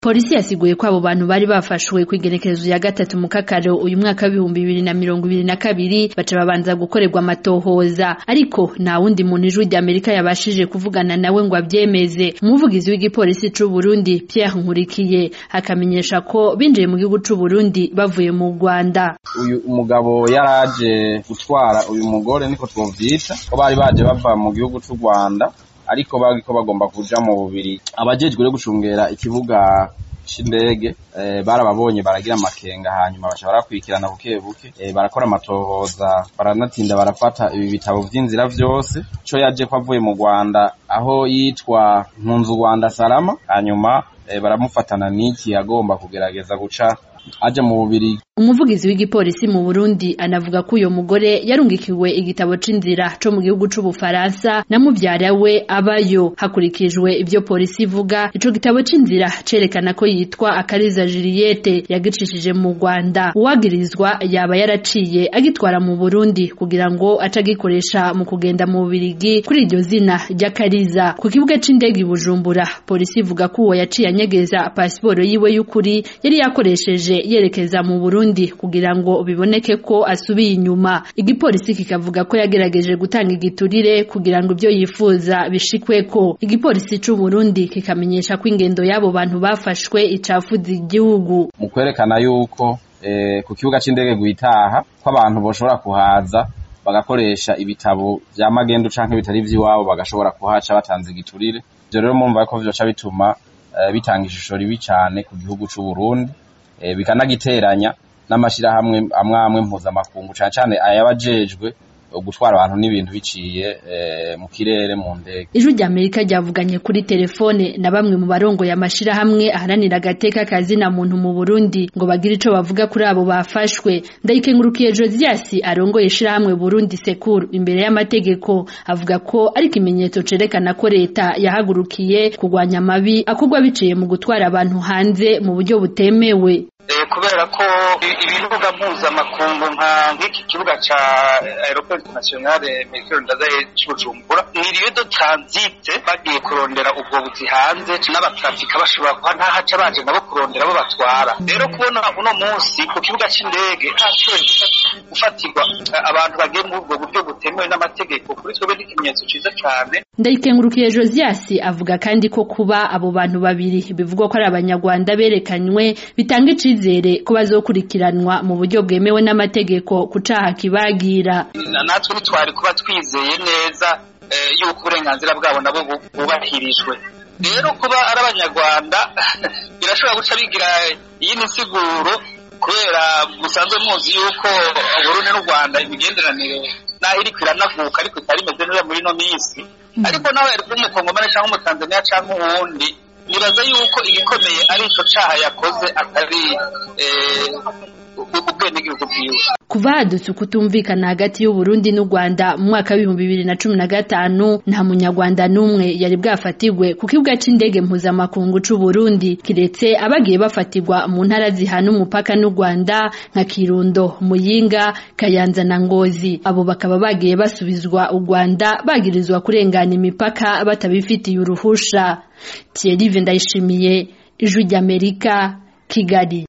Polisi yasiguye ko abo bantu bari bafashwe kw'igenekerezo ya gatatu mu kakaro uyu mwaka w'ibihumbi bibiri na mirongo ibiri na kabiri baca babanza gukorerwa amatohoza ariko nta wundi muntu ijwi ry'Amerika yabashije kuvugana nawe ngo avyemeze umuvugizi w'igipolisi c'u Burundi Pierre Nkurikiye akamenyesha ko binjiye mu gihugu c'u Burundi bavuye mu Rwanda uyu umugabo yaraje gutwara uyu mugore niko twovyita ko bari baje bava mu gihugu c'u Rwanda ariko bariko bagomba kuja mu bubiri abajejwe rero gucungera ikibuga c'indege eh, barababonye baragira amakenga hanyuma baca barakurikirana buke buke eh, barakora amatohoza baranatinda barafata ibi bitabo vy'inzira vyose co yaje ko avuye mu Rwanda aho yitwa Mpunzu Rwanda Salama hanyuma eh, baramufatana n'iki agomba kugerageza guca aja mu bubiri umuvugizi w'igipolisi mu Burundi anavuga ko uyo mugore yarungikiwe igitabo c'inzira co mu gihugu c'Ubufaransa na muvyara we abayo hakurikijwe ivyo polisi ivuga ico gitabo c'inzira cerekana ko yitwa Akariza Juliette yagicishije mu Rwanda uwagirizwa yaba yaraciye agitwara mu Burundi kugira ngo acagikoresha mu kugenda mu Bubirigi kuri iryo zina ry'Akariza ku kibuga c'indege i Bujumbura polisi ivuga ko uwo yaciye anyegeza pasiporo yiwe y'ukuri yari yakoresheje yerekeza mu Burundi kugira ngo biboneke ko asubiye inyuma igipolisi kikavuga ko yagerageje gutanga igiturire kugira ngo ibyo yifuza bishikweko igipolisi c'u Burundi kikamenyesha ko ingendo y'abo bantu bafashwe icafuza igihugu mu kwerekana yuko eh, ku kibuga c'indege guitaha ko abantu boshobora kuhaza bagakoresha ibitabo vya magendu canke bitari vy'iwabo bagashobora kuhaca batanze igiturire ivyo rero mumva ko vyoca bituma eh, bitanga ishusho ribi cane ku gihugu c'u Burundi eh, bikanagiteranya n'amashirahamwe amwe amwe mpuzamakungu cane cane ayabajejwe gutwara abantu n'ibintu biciye eh, mu kirere mu ndege ijwi ry'Amerika ryavuganye kuri telefone na bamwe mu barongo y'amashirahamwe aharanira agateka kazina muntu mu Burundi ngo bagire ico bavuga kuri abo bafashwe ndayikengurukiye Josias arongoye ishirahamwe Burundi Sekuru imbere y'amategeko avuga ko ari ikimenyetso cerekana ko leta yahagurukiye kurwanya amabi akorwa biciye mu gutwara abantu hanze mu buryo butemewe kubera ko ibibuga mpuzamakungu nka nk'iki kibuga ca aeroport internationale Melchior Ndadaye c'Ubujumbura ni lieu de transit bagiye kurondera ubwo buzi hanze n'abatrafika bashobora kuba ntahaca baje nabo kurondera abo batwara rero kubona uno munsi ku kibuga c'indege hashoboye gufatirwa abantu bagiye muri ubwo buryo butemewe n'amategeko kuri twebwe ni ikimenyetso ciza cane ndayikengurukiye Josias avuga kandi ko kuba abo bantu babiri bivugwa ko ari abanyarwanda berekanywe bitanga icizere ko bazokurikiranwa mu buryo bwemewe n'amategeko ku caha kibagira natwe ntitwari kuba twizeye neza yuko uburenganzira bwabo nabo bubahirijwe rero kuba ari abanyarwanda birashobora guca bigira iyindi nsiguro kubera musanzwe muzi yuko Burundi n'u Rwanda imigenderanire naho iriko iranavuka ariko itari imeze neza muri ino minsi ariko nawe yari kuba umukongomani canke umutanzaniya canke uwundi nibaza yuko igikomeye ari ico caha yakoze atari ubwenegihugu bwiwe kuva hadutse ukutumvikana hagati y'Uburundi n'u Rwanda mu mwaka w'ibihumbi bibiri na cumi na gatanu nta munyarwanda n'umwe yari bwafatirwe ku kibuga c'indege mpuzamakungu c'u Burundi kiretse abagiye bafatirwa mu ntara zihana umupaka n'u Rwanda nka Kirundo Muyinga Kayanza na Ngozi abo bakaba bagiye basubizwa u Rwanda bagirizwa kurengana imipaka batabifitiye uruhusha Thierry Ndayishimiye Ijwi ry'Amerika Kigali